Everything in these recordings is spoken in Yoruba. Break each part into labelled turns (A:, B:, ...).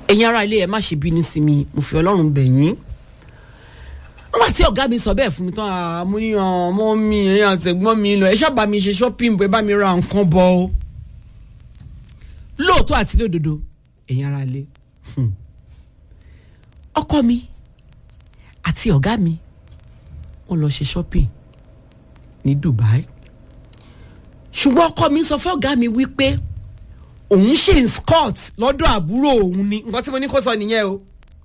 A: ẹ̀yin ará ilé ẹ má ṣe bínú sí mi mo fi ọlọ́run bẹ̀ yín nígbà tí ọ̀gá mi sọ bẹ́ẹ̀ fún mi tán àmúyàn ọmọ mi ẹ̀yìn àtẹ̀gbọ́n mi lọ ẹ ṣáàbà mi ṣe shopping bẹ́ẹ̀ bá mi ra nǹkan bọ̀ o lóòótọ́ àti lódodo ẹ̀yin ará ilé ọkọ mi àti ọ̀gá mi wọ́n lọ ṣe shopping ní Dubai ṣùgbọ́n ọkọ mi sọ fún ọ̀gá mi wípé òun ṣe ń scott lọ́dọ̀ àbúrò òun ni nǹkan tí mo ní kó sọ nìyẹn o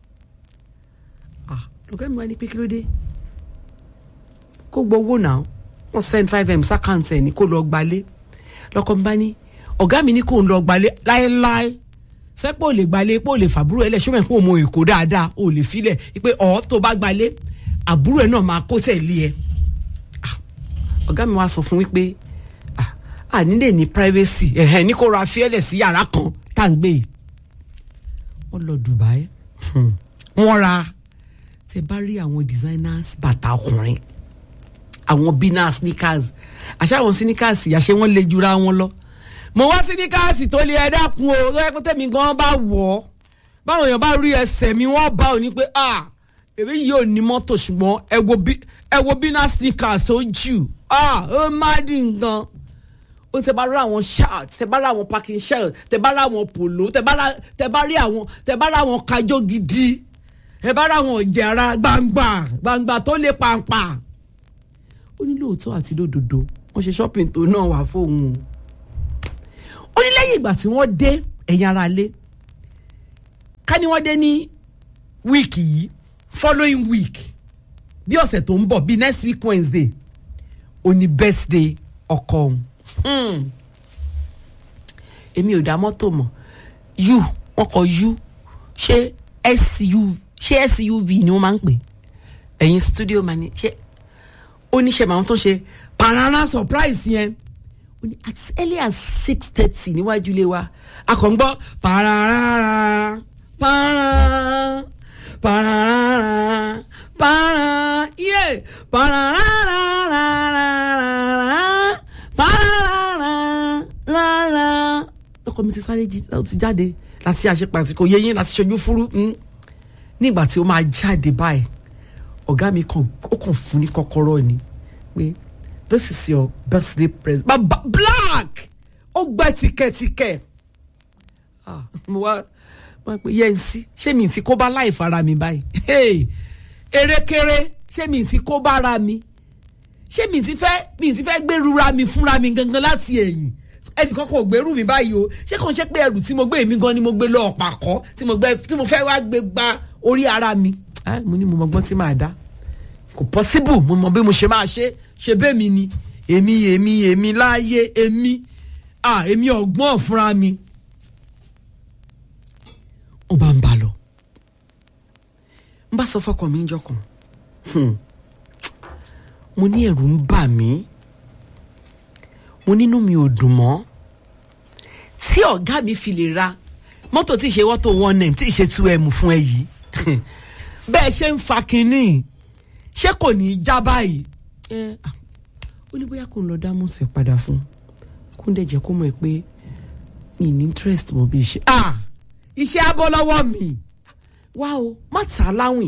A: ọ̀gá mi wá ní pé kí ló dé kó gbowó náà wọ́n send five m sákàǹtì ẹ̀ ní kó lọ gbalé lọ́kọ mi bá ní ọ̀gá mi ní kó ń lọ gbalé láéláé sẹ́pọ̀ ò lè gbalé pé ò lè fàbúrò ẹ̀ lẹ̀ ṣọ́mọ̀ ẹ̀ kó o mọ èkó dáadáa ò lè filẹ̀ pé ọ̀ tó bá gbalé àbúrò ẹ̀ náà máa kó tẹ̀lé ẹ̀ ọ̀gá mi wá sọ fún wípé àní lè ní privacy ẹ̀hẹ̀ ní kó ra fiẹ́lẹ̀ sí yàrá kan tá à ń gbé yìí wọ́n lọ Dubai wọ́n ra tẹ bá rí àwọn designers bàtà ọkùnrin àwọn bina sneakers àṣà àwọn sneakers àṣẹ wọn lè jura wọn lọ mo wá sneakers tó lè ẹ dákun o lọ́yẹ́ pé tẹ̀mí gan bá wọ̀ ọ́ báwọn èèyàn bá rí ẹsẹ̀ mi wọ́n bá òní pé ah èmi yìí ò ní mọ́tò ṣùgbọ́n ẹ wo bina sneakers ó jù ah ó má dín nǹkan ó tẹ bá rí àwọn shirt tẹ bá rí àwọn packing shirt tẹ bá rí àwọn polo tẹ bá rí àwọn tẹ bá rí àwọn kájọ gidi ẹ bá rí àwọn ọ̀jẹ̀ra gbangba gbangba tó lè pàǹpà. ó ní lóòótọ́ àti lódodo wọ́n ṣe shopping tó náà wà fóun o. ó ní lẹ́yìn ìgbà tí wọ́n dé ẹ̀yìn ara lé ká ní wọ́n dé ní wíìkì yìí following week bí ọ̀sẹ̀ tó ń bọ̀ bí next week Wednesday ó ní birthday ọkọ òun èmi ò dá mọ́tò mọ̀ u wọ́n kọ u ṣé suv ṣé suv ni wọ́n máa ń pè ẹ̀yin studio mani ṣé oníṣẹ́ màá tó ṣe parara surprise yẹn ó ní as early as six thirty níwájú ilé wa akọ̀ǹgbọ́ parara para parara para iye parara parara rárá ọkọ mi ti sáré ti jáde láti àṣepàtì kò yẹ yín láti ṣojú fúrú nígbà tí ó máa jáde báyìí ọ̀gá mi kan ó kàn fún ní kọ́kọ́rọ́ ni pé this is your birthday present baba black ó gbẹ tìkẹ̀tìkẹ̀ mo wá wá pé yẹn sí ṣé mi ti kó bá láì fara mi báyìí erékeré ṣé mi ti kó bára mi ṣé mi ti fẹ́ mi ti fẹ́ gbèrúra mi fúnra mi gangan láti ẹ̀yìn ẹnìkan kò gbèrú mi báyìí o ṣé kàn ṣe pé ẹrù tí mo gbé èmi gan ni mo gbé lọ ọ̀pá kọ́ tí mo gbé tí mo fẹ́ wá gbé gba orí ara mi. mo ní mo mọ gbọ́n tí màá dá kò possible mo mọ bí mo ṣe máa ṣe ṣe bẹ́ẹ̀ mi ni èmi èmi èmi láàyè èmi ah èmi ọ̀gbọ́n fúnra mi. ó bá ń bá lọ n bá sọ fọkàn mi níjọ́ kan mo ní ẹ̀rù ń bà mí mo nínú mi ò dùn mọ́ tí ọ̀gá mi fi lè ra mọ́tò tí ì ṣe wọ́tò one name tí ì ṣe two m fún ẹ yìí bẹ́ẹ̀ ṣe ń fa kínní ṣé kò ní í já báyìí ẹ ó ní bóyá kò ń lọ dá mọ́tò ẹ̀ padà fún kó ń dẹ̀ jẹ́ kó mọ̀ ẹ́ pé mi ní interest mọ́ bí iṣẹ́ ah iṣẹ́ abọ́ lọ́wọ́ mi wá o má tà á láwìn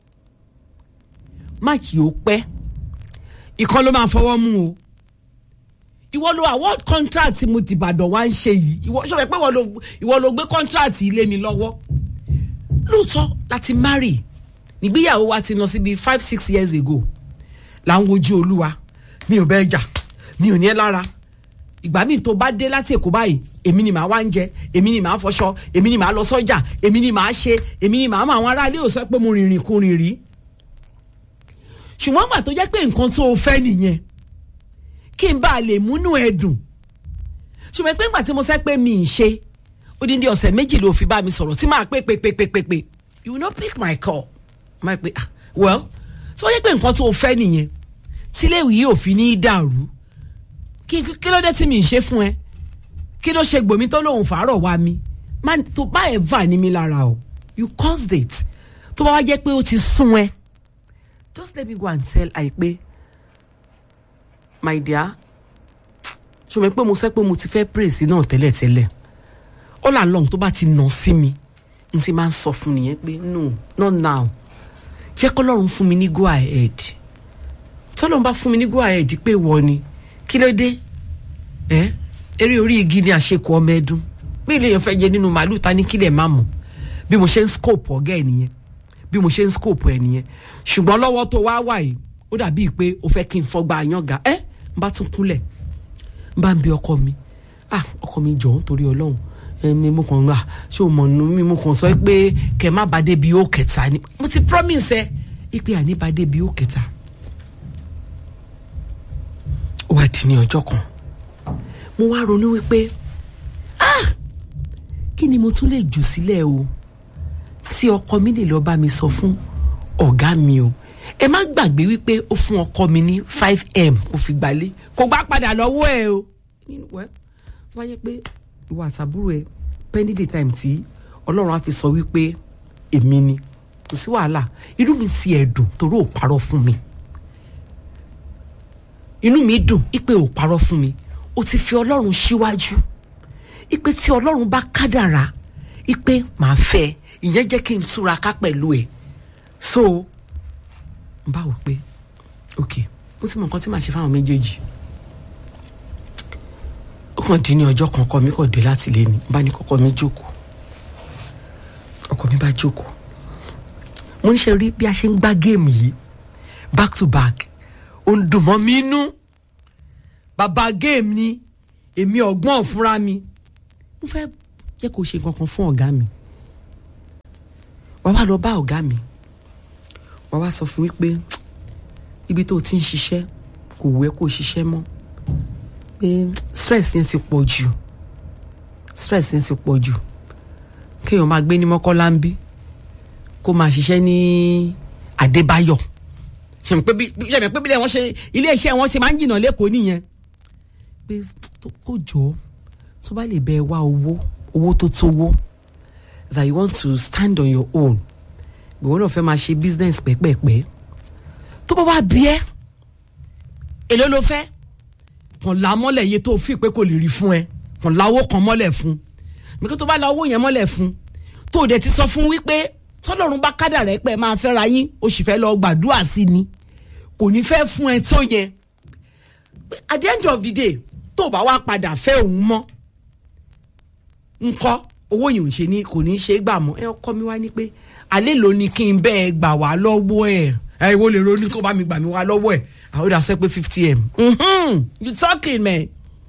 A: má kì í ó pẹ́ ìkan ló máa fọwọ́ mú o ìwọ ló award contract tí mo ti Ìbàdàn wá ń ṣe yìí ìwọ sọ pé ìwọ ló gbé contract ilé mi lọ́wọ́ lóòótọ́ láti marry nígbéyàwó wa ti lọ síbi five six years ago là ń wojú olúwa mi ò bẹ́ẹ̀ jà mi ò ní ẹ́ lára ìgbà míì tó bá dé láti èkó báyìí èmi ni màá wá ń jẹ èmi ni màá fọṣọ èmi ni màá lọ sọ́jà èmi ni màá ṣe èmi ni màá mọ àwọn aráalé ò sọ pé mo rìnrìn kú rìnrìn ṣùgbọ́n gbà tó jẹ́ pé nǹkan tó o fẹ́ nìyẹn kí n bá a lè múnú ẹ dùn ṣùgbọ́n pé ńgbà tí mo sẹ́ pé mi ì ṣe odindi ọ̀sẹ̀ méjì ló fi bá mi sọ̀rọ̀ tí máa pé pé pé pé pé pé you will not pick my call máa pé ah well tí wọ́n yẹ pé nǹkan tó o fẹ́ nìyẹn tíléèwì yìí ò fi ní í dàrú kí kí ló dé tí mi ì ṣe fún ẹ kí ló ṣe gbòmí tó lóun fàárọ̀ wá mi tó bá ẹ̀ va ní mi lára o you caused it tó bá wá jẹ́ pé ó ti sún ẹ just let me go and tell àìpé my dear ṣùgbọ́n pé mo sọ pé mo ti fẹ́ praise náà tẹ́lẹ̀tẹ́lẹ̀ all along tó bá ti nà sí mi n ti máa ń sọ fún nìyẹn pé no not now jẹ́ kọ́lọ́run fún mi ní go ahead tọ́lọ́run bá fún mi ní go ahead pé wọ ni kí ló dé ẹ eré orí igi ni àṣekù ọmọ ẹdún bí ilé yẹn fẹ́ jẹ nínú màálù ta ní kílẹ̀ má mọ̀ bí mo ṣe ń scope ọ̀gá ẹ̀ nìyẹn bí mo ṣe ń scope ẹ̀ nìyẹn ṣùgbọ́n lọ́wọ́ tó wá wà yìí ó dàbíi pé o fẹ́ kí n fọgbà àyànga ẹ n bá tún kúnlẹ̀ n bá ń bi ọkọ mi ah ọkọ mi jọ̀ọ́ nítorí ọlọ́run ẹmi mo kàn ń ṣé o mọ̀ nù mí mo kàn sọ pé kẹ má bàa débi ó kẹta ni mo ti promise ẹ ipe àní bàa débi ó kẹta ó wá di ní ọjọ́ kan mo wá ronú wípé ah kí ni mo tún lè jù sílẹ̀ o tí ọkọ mi lè lọ bá mi sọ fún ọ̀gá mi o ẹ má gbàgbé wípé ó fún ọkọ mi ní five m kò fi gbalé kò gbá padà lọ́wọ́ ẹ o wẹ́ tó bá yẹ pé ìwà àtàbúrò ẹ pending the time tí ọlọ́run á fi sọ wípé èmi ni kò sí wàhálà inú mi sì ẹ̀ dùn torí ò parọ́ fún mi inú mi dùn ipe ò parọ́ fún mi o ti fi ọlọ́run síwájú ipe tí ọlọ́run bá kádàrá ipe màá fẹ́ ìyẹn jẹ́ kí n túraká pẹ̀lú ẹ̀ so n bá wò pé ok mo ti mọ nǹkan tí màá ṣe fáwọn méjèèjì ó kàn dín ní ọjọ́ kan ọkọ mi kò dé láti lé ní bá ní kọ́kọ́ mi jókòó ọkọ mi bá jókòó mo ń ṣe rí bí a ṣe ń gbá géèmù yìí back to back ó ń dùn mọ́ mi nú bàbá géèmù ni èmi ọ̀gbọ́n fúnra mi mo fẹ́ jẹ́ kó ṣe kankan fún ọ̀gá mi wàá wá lọ bá ọ̀gá mi wàá wá sọ fún mi pé ibi tó o ti ń ṣiṣẹ́ kò wù ẹ́ kó o ṣiṣẹ́ mọ́ pé stress yẹn ti pọ̀ jù stress yẹn ti pọ̀ jù kéèyàn máa gbé ní mọ́kọ́lá ń bí kó máa ṣiṣẹ́ ní Adébáyọ̀ ṣèmi pé bí ṣèmi pé bílẹ̀ wọ́n ṣe ilé iṣẹ́ wọn ṣe máa ń jìnnà lẹ́kọ̀ọ́ nìyẹn pé kó jọ tó bá lè bẹ wá owó owó tó tówó that you want to stand on your own ìwọ náà fẹ́ máa ṣe business pẹ́pẹ́pẹ́ tó bá wá bí ẹ́ èló ló fẹ́ kàn la mọ́lẹ̀ iye tó fi pé kò lè rí fún ẹ kàn la owó kan mọ́lẹ̀ fún mi kí tó bá la owó yẹn mọ́lẹ̀ fún tó o dẹ̀ ti sọ fún wípé tọ́lọ́run bá kádà rẹ̀ pé máa fẹ́ ra yín o sì fẹ́ lọ gbàdúrà sí ni kò ní fẹ́ fún ẹ tó yẹn at the end of the day tó o bá wá padà fẹ́ òun mọ́ ńkọ́ owó yìí ò ṣe ní kò ní ṣe é gbà mọ́ ẹ ọkọ mi wá ní pé alẹ́ ló ní kí n bẹ́ẹ̀ gbà wá lọ́wọ́ ẹ̀ ẹ ìwọ lè ronú kó bá mi gbà mí wá lọ́wọ́ ẹ̀ àwọn ìdá sẹ́ pé fifty m mm-hmm. you talking man.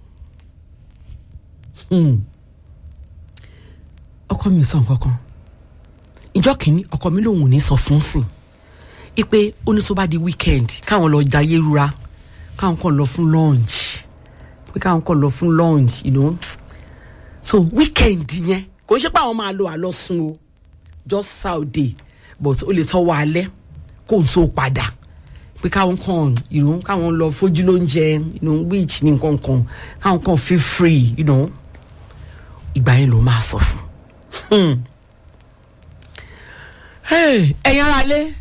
A: ọkọ mi ò sọ nǹkan kan ìjọ kìíní ọkọ mi lòun ò ní sọ fún sìn ipe ó ní tó bá di weekend káwọn lọ jayé rura káwọn kàn lọ fún lunch pé káwọn kàn lọ fún lunch you know so weekend yẹn kò ń ṣe pé àwọn máa lo àlọ́sùn o just saturday but ó lè tọ́wọ́ alẹ́ kó n tó padà pé káwọn kan you know káwọn lọ fojú lóúnjẹ you know which ní nǹkan kan káwọn kan feel free you know ìgbà yẹn ló máa sọ fún ẹ̀yin ara lé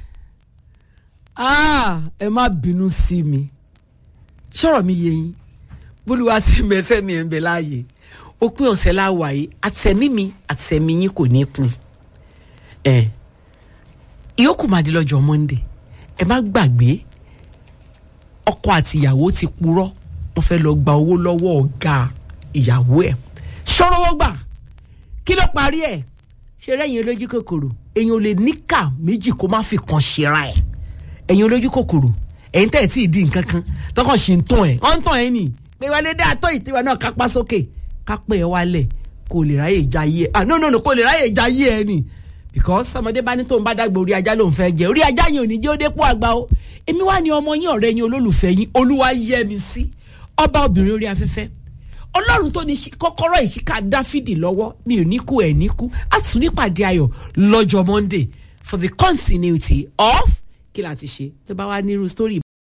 A: ẹ má bínú sí mi ṣọ̀rọ̀ mi yé yín bólúwa sí mẹ́sẹ̀ mi ẹ̀ ń bẹ láàyè ó pé ọ̀sẹ̀ láwà yìí àtẹ̀mí mi àtẹ̀mí yín kò ní pin ẹ̀ ìyókù máa di lọ́jọ́ Monday ẹ má gbàgbé ọkọ àti ìyàwó ti purọ́ wọ́n fẹ́ lọ gba owó lọ́wọ́ ọ̀gá ìyàwó ẹ̀ ṣọ́rọ́wọ́ gbà kí ló parí ẹ̀ ṣe rẹ́yìn olójú kòkòrò èyàn ò lè níkà méjì kó má fi kan ṣera ẹ̀ ẹ̀yin olójú kòkòrò ẹ̀yin tẹ̀ tí ì di nǹkan kan tọkàn ṣì ń tàn ẹ̀ ọ̀ ń tàn ẹ̀ nì pé wálé dé àtọ́ ìtiwa náà kápá sókè kápẹ́ ẹ̀ wálẹ̀ kò lè ráyè jayé ẹ̀ ah no no no kò lè ráyè jayé ẹ̀ nì because ọmọdé bá ní tóun bá dàgbà orí ajá lòun fẹ́ jẹ orí ajá yẹn ò ní jẹ́ ó dépò àgbà o èmi wá ní ọmọ yín ọ̀rẹ́ yín olólùfẹ́ yín olúwa yẹ mi sí ọba obìnrin orí afẹ́fẹ́ ọlọ́run tó ní kọ́kọ́rọ́ ìṣíká dáfídì lọ́wọ́ mi ò ní kú ẹ̀ ní kú á tún nípàdé ayọ̀ lọ́jọ́ monday for the continuity of kí la ti ṣe tó bá wá nírú story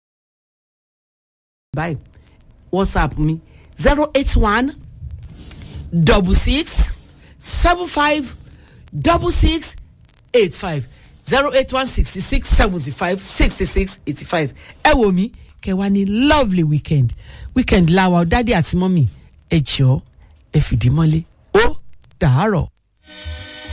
A: báyìí whatsapp mi zero eight one double six seven five double six eight five zero eight one sixty six seventy five sixty six eighty five ẹ wò mí kẹwàá ní lovely weekend weekend láwa dádì àti mọ́mì ẹ jọ̀ọ́ ẹ fìdí mọ́lé ó dàárọ̀.